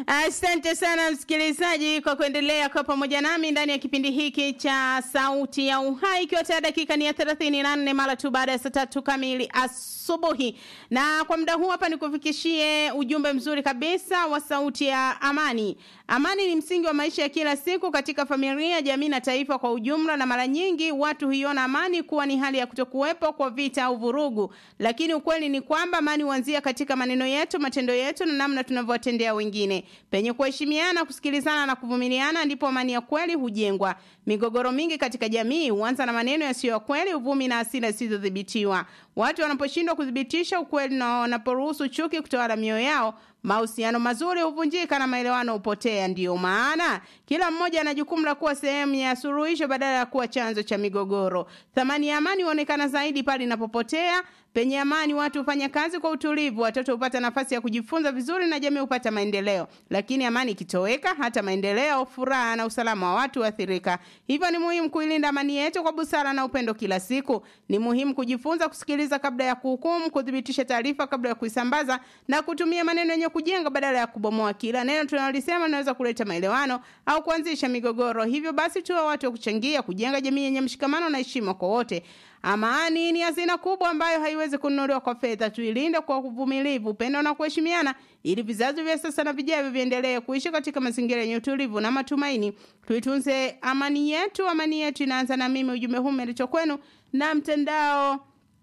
Asante sana msikilizaji kwa kuendelea kwa pamoja nami ndani ya kipindi hiki cha Sauti ya Uhai, ikiwa tayari dakika ni ya 34 mara tu baada ya saa tatu kamili asubuhi. Na kwa muda huu hapa nikufikishie ujumbe mzuri kabisa wa Sauti ya Amani. Amani ni msingi wa maisha ya kila siku katika familia, jamii na taifa kwa ujumla, na mara nyingi watu huiona amani kuwa ni hali ya kutokuwepo kwa vita au vurugu, lakini ukweli ni kwamba amani huanzia katika maneno yetu, matendo yetu na namna tunavyowatendea wengine. Penye kuheshimiana, kusikilizana na kuvumiliana, ndipo amani ya kweli hujengwa. Migogoro mingi katika jamii huanza na maneno yasiyo ya kweli, uvumi na hasira zisizodhibitiwa. Watu wanaposhindwa kuthibitisha ukweli na wanaporuhusu chuki kutawala mioyo yao, mahusiano mazuri huvunjika na maelewano hupotea. Ndiyo maana kila mmoja ana jukumu la kuwa sehemu ya suluhisho badala ya kuwa chanzo cha migogoro. Thamani ya amani huonekana zaidi pale inapopotea. Penye amani, watu hufanya kazi kwa utulivu, watoto hupata nafasi ya kujifunza vizuri na jamii hupata maendeleo. Lakini amani ikitoweka, hata maendeleo, furaha na usalama wa watu huathirika. Hivyo ni muhimu kuilinda amani yetu kwa busara na upendo kila siku. Ni muhimu kujifunza kusikiliza kabla ya kuhukumu, kuthibitisha taarifa kabla ya kuisambaza na kutumia maneno yenye kujenga badala ya kubomoa. Kila neno tunalolisema linaweza kuleta maelewano au kuanzisha migogoro. Hivyo basi, tuwe watu wa kuchangia kujenga jamii yenye mshikamano na heshima kwa wote. Amani ni hazina kubwa ambayo haiwezi kununuliwa kwa fedha. Tuilinde kwa uvumilivu, upendo na kuheshimiana, ili vizazi vya sasa na vijavyo viendelee kuishi katika mazingira yenye utulivu na matumaini. Tuitunze amani yetu. Amani yetu inaanza na mimi. Ujumbe huu umeletwa kwenu na mtandao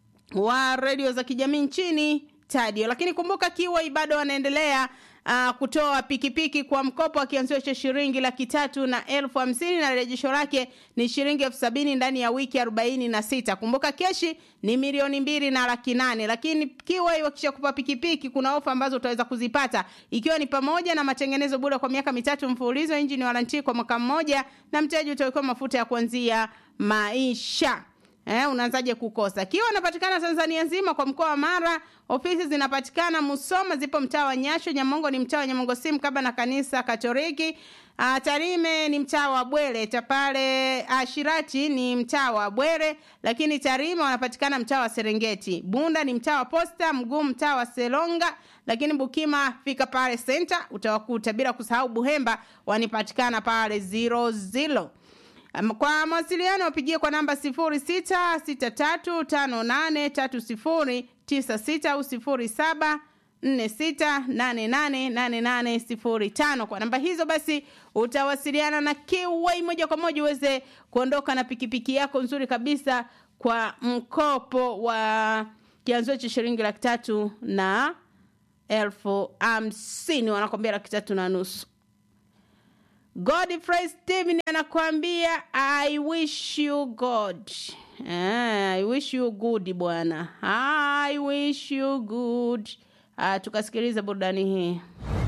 wa redio za kijamii nchini Tadio. Lakini kumbuka, Kiwai bado wanaendelea uh, kutoa pikipiki kwa mkopo wa kianzio cha shilingi laki tatu na elfu hamsini na rejesho lake ni shilingi elfu sabini ndani ya wiki arobaini na sita. Kumbuka keshi ni milioni mbili na laki nane. Lakini Kiwai wakisha kupa pikipiki, kuna ofa ambazo utaweza kuzipata ikiwa ni pamoja na matengenezo bure kwa miaka mitatu mfululizo, injini waranti kwa mwaka mmoja, na mteja utawekewa mafuta ya kuanzia maisha. Eh, unaanzaje kukosa? Kiwa unapatikana Tanzania nzima kwa mkoa wa Mara, ofisi zinapatikana Musoma, zipo mtaa wa Nyasho, Nyamongo ni mtaa wa Nyamongo simu kaba na kanisa Katoliki. Uh, Tarime ni mtaa wa Bwere, Tapale uh, Shirati ni mtaa wa Bwere, lakini Tarime wanapatikana mtaa wa Serengeti. Bunda ni mtaa wa Posta, Mguu mtaa wa Selonga, lakini Bukima fika pale center utawakuta, bila kusahau Buhemba wanipatikana pale zero zero. Kwa mawasiliano wapigie kwa namba 0663583096 au 0746888805. Kwa namba hizo basi utawasiliana na Kiwai moja kwa moja uweze kuondoka na pikipiki yako nzuri kabisa kwa mkopo wa kianzio cha shilingi laki tatu na elfu hamsini wanakwambia laki tatu na nusu. Godfrey Steven anakuambia I wish you God. Ah, I wish you good bwana. I wish you good. Ah, tukasikiliza burudani hii.